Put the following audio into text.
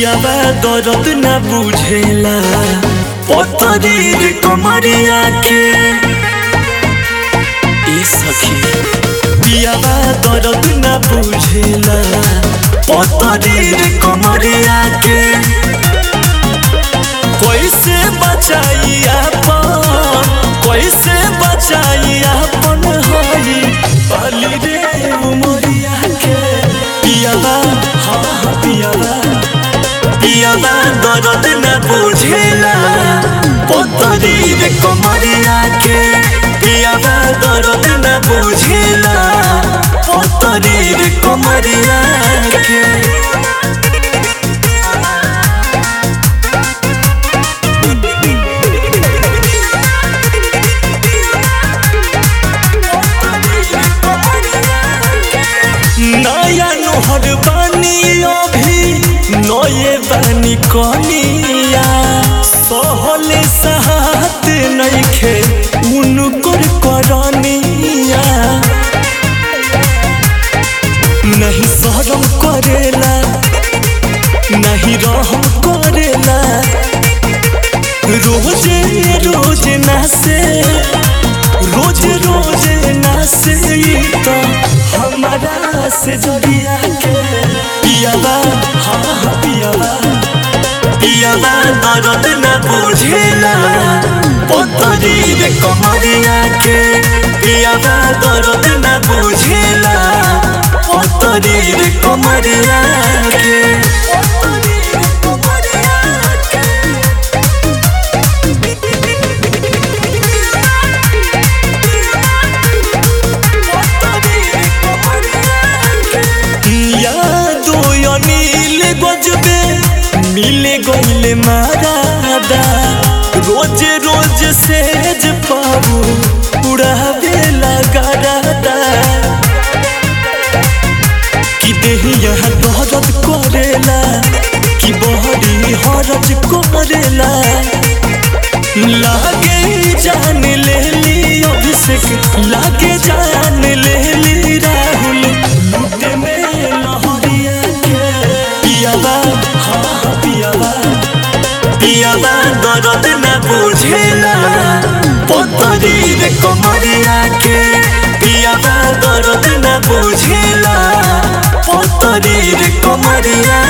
पियावा दर्द न बुझेला पतरीर कमरिया के ए सखी पियावा दर्द न बुझेला पतरीर कमरिया के कैसे बचाई अपन कैसे बचाई अपन हई बाली रे उमरिया के पियावा हाँ हाँ पियावा पियावा दर्द न बुझेला पतरीर कमरिया के पियावा दर्द न बुझेला पतरीर कमरिया के नया नोहर बानी अभी नये बानी कनिया सहले साथ नइखे उनकर करनिया नहीं शरम करेला नहीं रहम करेला रोजे रोज नासे रोज रोज नासे तो हमारा से जड़िया के पियावा हाँ हाँ पियावा पियावा दर्द न बुझेला पतरी रे कमरिया के पियावा दर्द न बुझेला पतरी रे कमरिया के पतरी रे कमरिया के यादो अनिल गजबे मिले गईले मारादा रोज रोज सेज पाबू उड़ावे लगारादा कि देहिया दर्द करेला कि बहरी हरज करेला लागे जान ले ली अभिषेक लागे जान ले ली राहुल लूटे में लहरिया के पियावा हाँ हाँ पियावा पियावा दर्द न बुझेला पतरी रे कमरिया के पियावा दर्द न बुझेला पतरी रे कमरिया